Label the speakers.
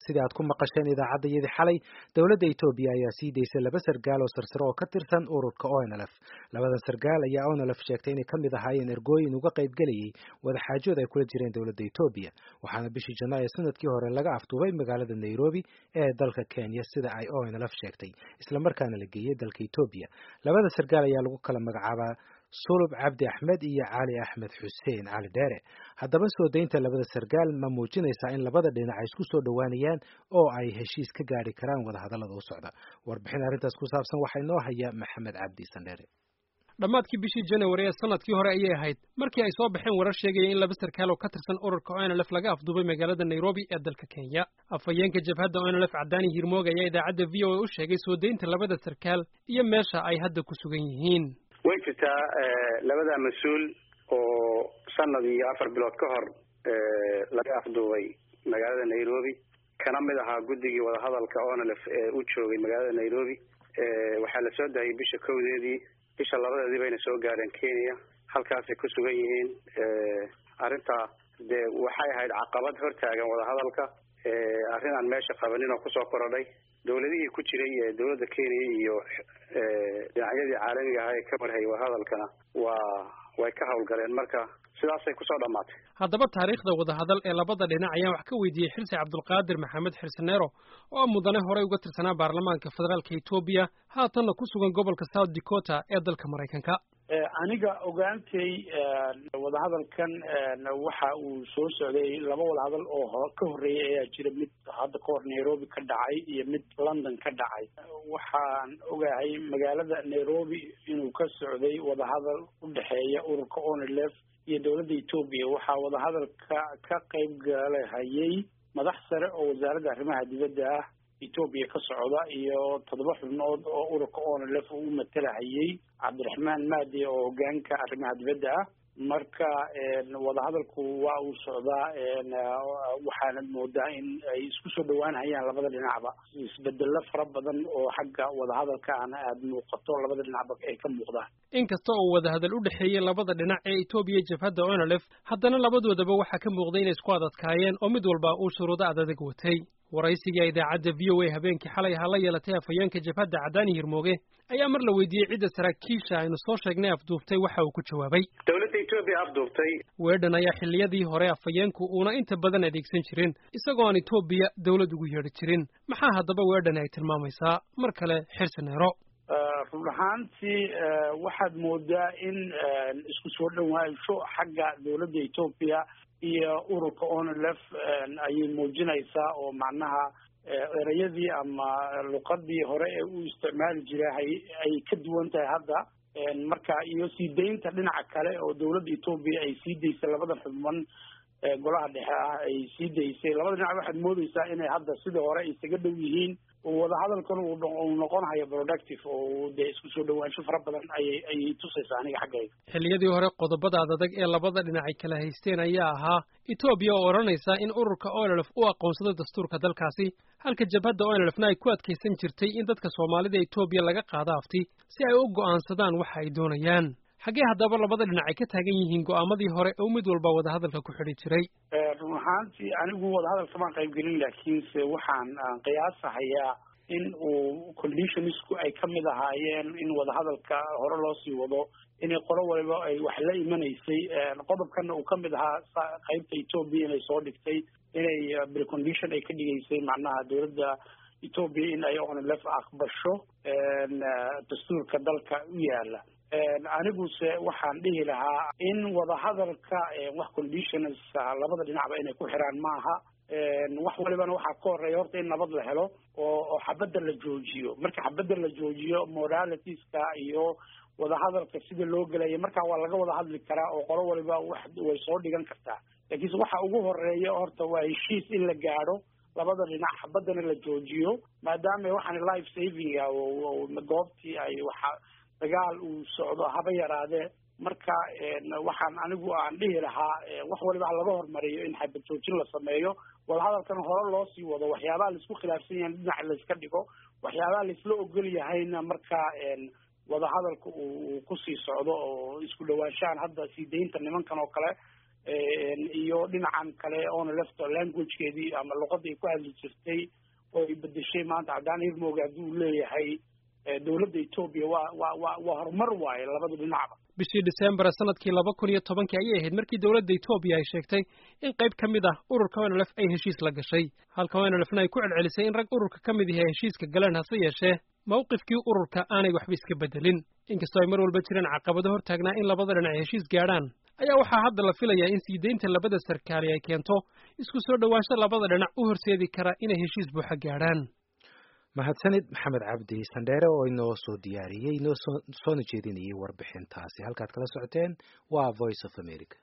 Speaker 1: sida aad ku maqasheen idaacaddayadii xalay dowladda etoobiya ayaa sii daysay laba sargaal oo sarsare oo ka tirsan ururka onlf labadan sargaal ayaa onlf sheegtay inay ka mid ahaayeen ergooyin uga qaybgelayay wadaxaajood ay kula jireen dowladda etoobiya waxaana bishii janaayo sanadkii hore laga afduubay magaalada nairobi ee dalka kenya sida ay onlf sheegtay islamarkaana la geeyey dalka etoobiya labada sargaal ayaa lagu kala magacaabaa sulub cabdi axmed iyo cali axmed xuseen cali dheere haddaba soo daynta labada sargaal ma muujinaysaa in labada dhinac ay isku soo dhowaanayaan oo ay heshiis ka gaari karaan wadahadallada u socda warbixin arrintaas ku saabsan waxaa inoo haya maxamed cabdi sandheere
Speaker 2: dhammaadkii bishii january ee sanadkii hore ayay ahayd markii ay soo baxeen warar sheegaya in laba sarkaal oo ka tirsan ururka onlf laga afduubay magaalada nairobi ee dalka kenya afhayeenka jabhadda onlf cadaani hirmoog ayaa idaacadda v o a u sheegay soo daynta labada sarkaal iyo meesha ay hadda ku sugan yihiin
Speaker 3: way jirtaa labada mas-uul oo sanad iyo afar bilood ka hor laga afduubay magaalada nairobi kana mid ahaa guddigii wadahadalka onlf ee u joogay magaalada nairobi waxaa la soo dahayay bisha kowdeedii bisha labadeedii bayna soo gaareen kenya halkaasay ku sugan yihiin arrintaa dee waxay ahayd caqabad hortaagan wadahadalka arrin aan meesha qabanin oo kusoo korodhay dawladihii ku jiray ee dawladda kenya iyo dhinacyadii caalamiga ahaa ee ka marhayay wadahadalkana waa way ka hawlgaleen marka sidaasay kusoo dhammaatay
Speaker 2: haddaba taariikhda wadahadal ee labada dhinac ayaan wax ka weydiiyey xirsi cabdulqaadir maxamed xirsaneero oo ah mudane horey uga tirsanaa baarlamaanka federaalka etoobiya haatanna ku sugan gobolka south dakota ee dalka maraykanka
Speaker 4: aniga ogaantay wadahadalkan waxa uu soo socday laba wadahadal oo ka horreeyay ayaa jira mid hadda ka hor nairobi ka dhacay iyo mid london ka dhacay waxaan ogahay magaalada nairobi inuu ka socday wadahadal u dhexeeya ururka onlf iyo dowladda etoobiya waxaa wadahadalka ka qayb galahayay madax sare oo wasaaradda arrimaha dibadda ah etoobiya ka socda iyo toddoba xubnood oo ururka onlf uu matalahayay cabdiraxmaan maadi oo hogaanka arrimaha dibadda ah marka wadahadalku waa uu socdaa waxaana moodaa in ay isku soo dhawaanhayaan labada dhinacba isbedelo fara badan oo xagga wadahadalka ana aada muuqato labada dhinacba ay ka muuqdaan
Speaker 2: inkasta oo wadahadal u dhexeeyey labada dhinac ee etoobiya jabhadda onlf haddana labadoodaba waxaa ka muuqday inay isku adadkaayeen oo mid walba uu shuruudo adadag watay waraysigai idaacadda v o a habeenkii xalay ahaa la yeelatay afhayeenka jabhadda cadaani hirmooge ayaa mar la weydiiyey cidda saraakiisha aynu soo sheegnay afduubtay waxa uu ku jawaabay
Speaker 3: dowladda etoobiya afduubtay
Speaker 2: weedhan ayaa xilliyadii hore afhayeenku uuna inta badan adeegsan jirin isagoo aan etoobiya dawlad ugu yeedhi jirin maxaa haddaba weedhani ay tilmaamaysaa mar kale xirsaneero
Speaker 4: run ahaantii waxaad moodaa in isku soo dhawaansho xagga dowladda etoobiya iyo ururka onlf ayay muujinaysaa oo macnaha ereyadii ama luqadii hore ee u isticmaali jiray ay ka duwan tahay hadda marka iyo sii daynta dhinaca kale oo dowladda etoobiya ay sii daysay labada xubman golaha dhexe ah ay sii daysay labada dhinac waxaad moodeysaa inay hadda sidii hore isaga dhow yihiin wadahadalkan uu noqonayo productive oo dee isku soo dhawaansho fara badan ayay ayay tusaysaa aniga xaggayga
Speaker 2: xilliyadii hore qodobada adadag ee labada dhinac ay kala haysteen ayaa ahaa etoobiya oo odhanaysa in ururka onlf u aqoonsado dastuurka dalkaasi halka jabhadda onlfna ay ku adkaysan jirtay in dadka soomaalida etoobiya laga qaado afti si ay u go'aansadaan waxa ay doonayaan xaggee haddaba labada dhinac ay ka taagan yihiin go'aamadii hore oo mid walba wadahadalka ku xidhi jiray
Speaker 4: run ahaantii anigu wadahadalka maan qaybgelin laakiinse waxaan qiyaasahayaa in uu conditionisku ay ka mid ahaayeen in wadahadalka hore loo sii wado inay qolo waliba ay wax la imanaysay qodobkana uu ka mid ahaa qaybta etoobiya inay soo dhigtay inay precondition ay ka dhigaysay macnaha dowladda etoobiya in ay onlf aqbasho dastuurka dalka u yaala aniguse waxaan dhihi lahaa in wadahadalka wax conditions labada dhinacba inay ku xiraan maaha wax walibana waxaa ka horeeya horta in nabad la helo oo oo xabadda la joojiyo marka xabadda la joojiyo moralitiska iyo wadahadalka sida loo gelaya markaa waa laga wada hadli karaa oo qolo waliba wax way soo dhigan kartaa laakiinse waxa ugu horeeya horta waa heshiis in la gaadho labada dhinac xabaddana la joojiyo maadaama waxaan life savinga goobtii ay waxa dagaal uu socdo haba yaraadee marka waxaan anigu aan dhihi lahaa wax waliba ha laga hormariyo in xabad joojin la sameeyo wadahadalkan hore loo sii wado waxyaabaha laisku khilaafsan yahay dhinac layska dhigo waxyaabaha laisla ogol yahayna marka wadahadalka uu kusii socdo oo isku dhawaanshahan hadda sii daynta nimankan oo kale iyo dhinacan kale oona lefto languagekeedii ama luqadii ay ku hadli jirtay oo ay bedeshay maanta haddaan hirmooga hadduu leeyahay dowladda etoobiya waa waa waa waa horumar waaye labada dhinacba
Speaker 2: bishii december sanadkii laba kun iyo tobankii ayay ahayd markii dowladda etoobiya ay sheegtay in qayb ka mid ah ururka onlf ay heshiis la gashay halka onlfna ay ku celcelisay in rag ururka ka mid ihi ay heshiiska galeen hase yeeshee mawqifkii ururka aanay waxba iska bedelin inkastoo ay mar walba jireen caqabado hortaagnaa in labada dhinac ay heshiis gaadhaan ayaa waxaa hadda la filayaa in sii deynta labada sarkaali ay keento isku soo dhowaansho labada dhinac u horseedi kara inay heshiis buuxa gaadhaan
Speaker 1: mahadsanid maxamed cabdi sandheere oo inoo soo diyaariyey inoo soona jeedinayay warbixintaasi halkaad kala socoteen waa voice of america